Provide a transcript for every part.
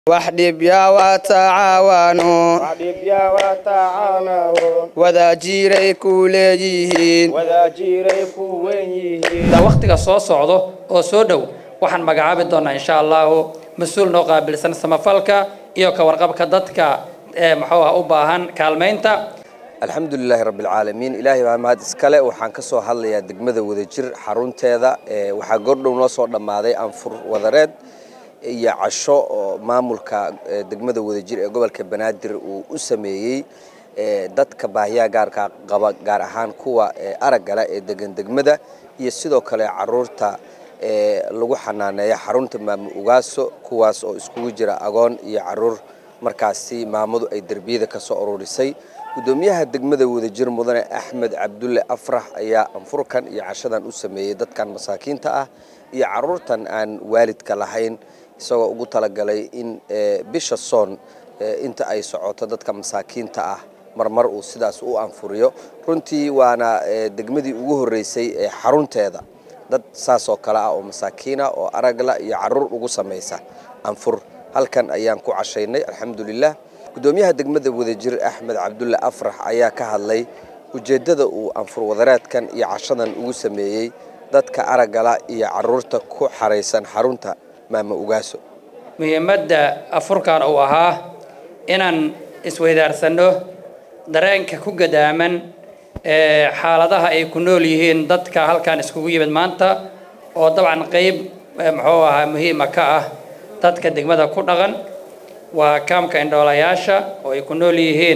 wax dhibya waa tacaawano dhibya waa tacaanawo wadaajiray ku leeyihiin wadaajiray ku wen yihiin wakhtiga soo socdo oo soo dhow waxaan magacaabi doonaa insha allahu mas-uul noo qaabilsan samafalka iyo ka warqabka dadka ee muxuu ah u baahan kaalmaynta alxamdulilaahi rabbi alcaalamiin ilaahay baa mahad iskale waxaan ka soo hadlayaa degmada wadajir xarunteeda ee waxaa goordhow noo soo dhammaaday anfur wadareed iyo casho oo maamulka ee degmada wadajir ee gobolka banaadir uu u sameeyey ee dadka baahiyaha gaarka qaba gaar ahaan kuwa ee araggale ee degan degmada iyo sidoo kale caruurta ee lagu xanaaneeya xarunta maamo ugaaso kuwaas oo iskugu jira agoon iyo caruur markaasi maamadu ay derbiyada ka soo ururisay gudoomiyaha degmada wadajir mudane axmed cabdulle afrax ayaa anfurkan iyo cashadan u sameeyey dadkan masaakiinta ah iyo caruurtan aan waalidka lahayn isagoo ugu talagalay in bisha soon inta ay socoto dadka masaakiinta ah marmar uu sidaas u anfuriyo runtii waana degmadii ugu horreysay ee xarunteeda dad saas oo kale ah oo masaakiina oo aragla iyo caruur ugu samaysa anfur halkan ayaan ku cashaynay alxamdulilah gudoomiyaha degmada wadajir axmed cabdulle afrax ayaa ka hadlay ujeeddada uu anfur wadareedkan iyo cashadan ugu sameeyey dadka araggala iyo caruurta ku xaraysan xarunta maamo ugaaso muhiimadda afurkan uu ahaa inaan isweydaarsanno dareenka ku gadaaman ee xaaladaha ay ku nool yihiin dadka halkan iskugu yimid maanta oo dabcan qeyb muxuu ahaa muhiima ka ah dadka degmada ku dhaqan waa kaamka indhoolayaasha oo ay ku nool yihiin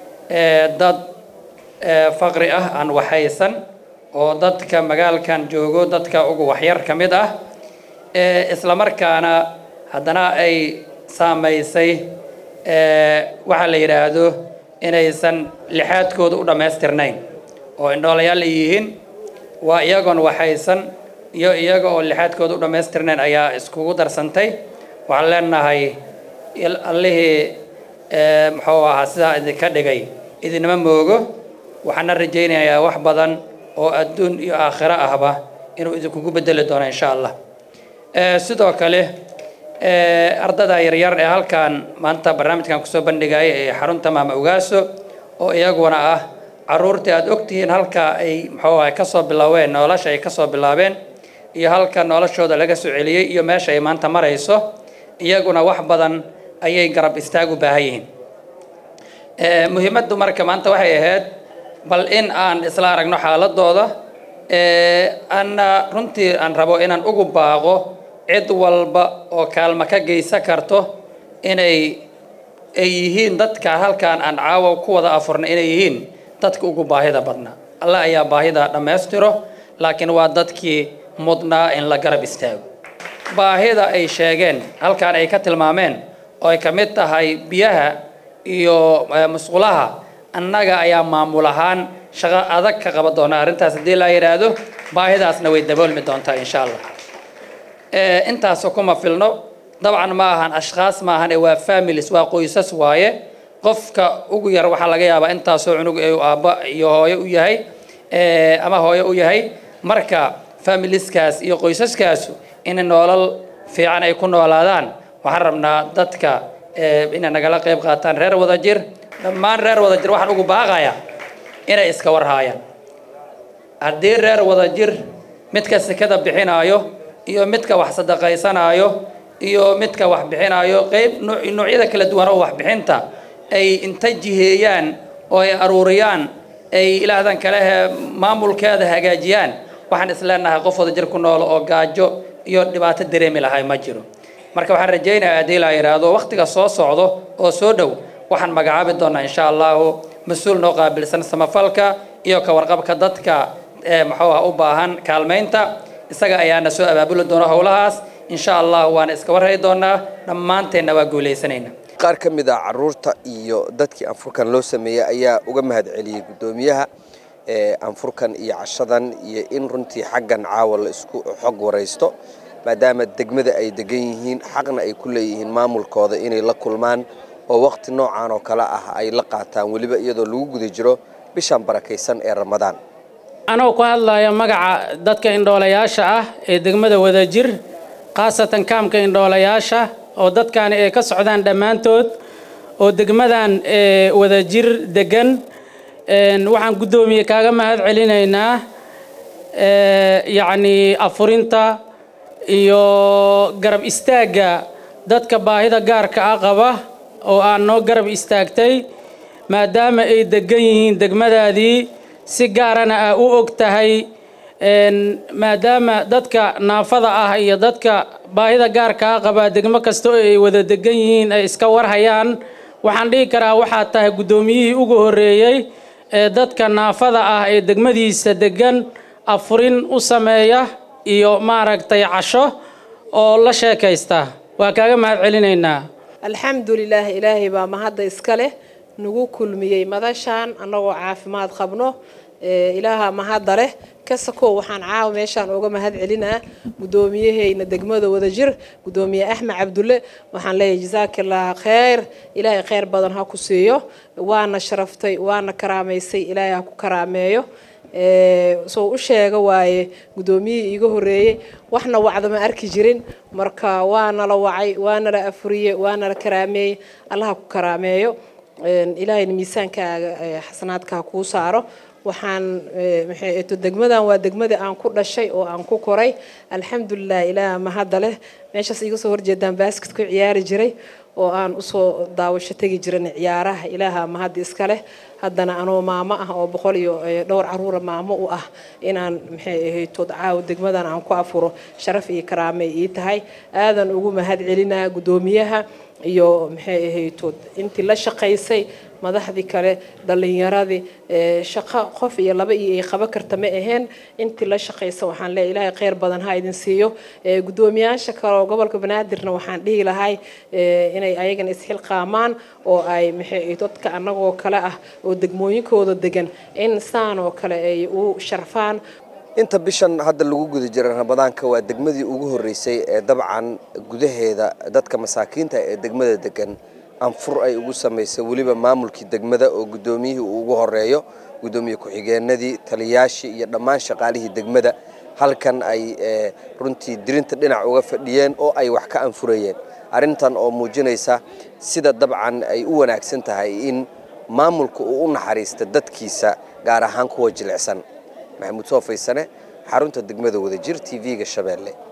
dad faqri ah aan waxaysan oo dadka magaalkan joogo dadka ugu waxyar ka mid ah islamarkaana haddana ay saamaysay waxaa la yidhaahdo inaysan lixaadkooda u dhammaystirnayn oo indhoolayaal ay yihiin waa iyagoon waxaysan iyo iyaga oo lixaadkooda u dhammaystirnayn ayaa iskugu darsantay waxaan leenahay allihii muxuu ahaa sidaa idinka dhigay idinama moogo waxaana rajaynayaa wax badan oo adduun iyo aakhiro ahba inuu idinkugu bedeli doono insha allah sidoo kale ardada yaryar ee halkan maanta barnaamijkan kusoo bandhigaya ee xarunta maama ugaaso oo iyaguna ah caruurtii aada ogtihiin halka ay muxuu ahay kasoo bilaabeen nolosha ay kasoo bilaabeen iyo halka noloshooda laga soo celiyey iyo meesha ay maanta marayso iyaguna wax badan ayay garab istaag u baahan yihiin muhiimaddu marka maanta waxay ahayd bal in aan isla aragno xaaladooda anna runtii aan rabo inaan ugu baaqo cid walba oo kaalmo ka geysan karto inay ay yihiin dadka halkan aan caawa ku wada afurna inay yihiin dadka ugu baahida badnaa allah ayaa baahida dhammaystiro laakiin waa dadkii mudnaa in la garab istaago baahida ay sheegeen halkan ay ka tilmaameen oo ay ka mid tahay biyaha iyo musqulaha annaga ayaa maamul ahaan shaqo adag ka qaban doona arrintaas haddii la yidhaahdo baahidaasna way daboolmi doontaa insha allah intaasoo kuma filno dabcan ma ahan ashkhaas ma ahan ee waa families waa qoysas waaye qofka ugu yar waxaa laga yaabaa intaasoo cunug ee aabba iyo hooyo u yahay ama hooyo u yahay marka familieskaas iyo qoysaskaasu in nolol fiican ay ku noolaadaan waxaan rabnaa dadka inay nagala qayb qaataan reer wadajir dhammaan reer wadajir waxaan ugu baaqayaa inay iska warhaayaan haddii reer wadajir midka sekada bixinaayo iyo midka wax sadaqaysanaayo iyo midka wax bixinaayo qayb noocyada kala duwan oo waxbixinta ay inta jiheeyaan oo ay aruuriyaan ay ilaahdan kalehe maamulkeeda hagaajiyaan waxaan isleenahay qof wadajir ku nool oo gaajo iyo dhibaato dareemi lahay ma jiro marka waxaan rajaynayaa haddii la yidhaahdo wakhtiga soo socdo oo soo dhow waxaan magacaabi doonaa insha allahu mas-uul noo qaabilsan samafalka iyo ka warqabka dadka ee muxuu ah u baahan kaalmaynta isaga ayaana soo abaabuli doona howlahaas insha allah waana iska warhay doonaa dhammaanteenna waa guulaysanayna qaar ka mid ah caruurta iyo dadkii anfurkan loo sameeyey ayaa uga mahad celiyey guddoomiyaha anfurkan iyo cashadan iyo in runtii xaggan caawa la isku xog waraysto maadaama degmada ay degan yihiin xaqna ay ku leeyihiin maamulkooda inay la kulmaan oo waqti noocan oo kale ah ay la qaataan weliba iyadoo lagu guda jiro bishan barakaysan ee ramadaan anoo ku hadlaya magaca dadka indhoolayaasha ah ee degmada wadajir khaasatan kaamka indhoolayaasha oo dadkaani ay ka socdaan dhammaantood oo degmadan wadajir degan waxaan guddoomiye kaaga mahad celinaynaa yacni afurinta iyo garab istaagga dadka baahida gaarka ah qaba oo aan noo garab istaagtay maadaama ay degan yihiin degmadaadii si gaarana aa u og tahay maadaama dadka naafada ah iyo dadka baahida gaarka ah qabaa degmo kasta oo ay wada degan yihiin ay iska warhayaan waxaan dhihi karaa waxaad tahay guddoomiyihii ugu horreeyey ee dadka naafada ah ee degmadiisa degan afurin u sameeya iyo maaragtay casho oo la sheekaysta waa kaaga mahad celinaynaa alxamdulilaah ilaahay baa mahadda iska leh nagu kulmiyey madashaan annagoo caafimaad qabno ilaaha mahadda leh kasakow waxaan caawa meeshaan uga mahad celinaa guddoomiyaheyna degmada wadajir guddoomiye axmed cabdulle waxaan leeyahay jasaakallaaha kheyr ilaahay kheyr badan ha ku siiyo waana sharaftay waana karaamaysay ilaahay ha ku karaameeyo soo u sheega waaye guddoomiyihii iiga horreeyey waxna wacda ma arki jirin marka waana la wacay waana la afuriye waana la karaameeyey allaha ku karaameeyo ilaahayna miisaankaaga xasanaadkaa kuu saaro waxaan maxay degmadan waa degmadii aan ku dhashay oo aan ku koray alxamdulilah ilaah mahadda leh meeshaas iga soo horjeedaan baasket ku ciyaari jiray oo aan usoo daawasho tegi jiran ciyaaraha ilaaha mahadda iska leh haddana anoo maamo ah oo boqol iyo dhowr caruura maamo u ah inaan maxay ahaytood caawa degmadan aan ku afuro sharaf iyo karaamay ii tahay aadan ugu mahad celinaa guddoomiyaha iyo maxay ahaytood intii la shaqaysay madaxdii kale dhalinyaradii shaqo qof iyo laba iyo ay qaban karta ma aheen intii la shaqaysa waxaan leeyahay ilaahay kheyr badan ha idin siiyo guddoomiyaasha kale oo gobolka banaadirna waxaan dhihi lahay inay ayagana isxilqaamaan oo ay maxay dadka annagoo kale ah oo degmooyinkooda degan in saan oo kale ay u sharfaan inta bishan hadda lagu guda jira ramadaanka waa degmadii ugu horreysay ee dabcan gudaheeda dadka masaakiinta ee degmada degan anfur ay ugu samaysay weliba maamulkii degmada oo guddoomiyihii uu ugu horeeyo guddoomiye ku-xigeenadii taliyaashii iyo dhammaan shaqaalihii degmada halkan ay runtii dirinta dhinac uga fadhiyeen oo ay wax ka anfurayeen arrintan oo muujinaysa sida dabcan ay u wanaagsan tahay in maamulka uu u naxariista dadkiisa gaar ahaan kuwa jilicsan maxamuud soo faysane xarunta degmada wadajir t v-ga shabeelle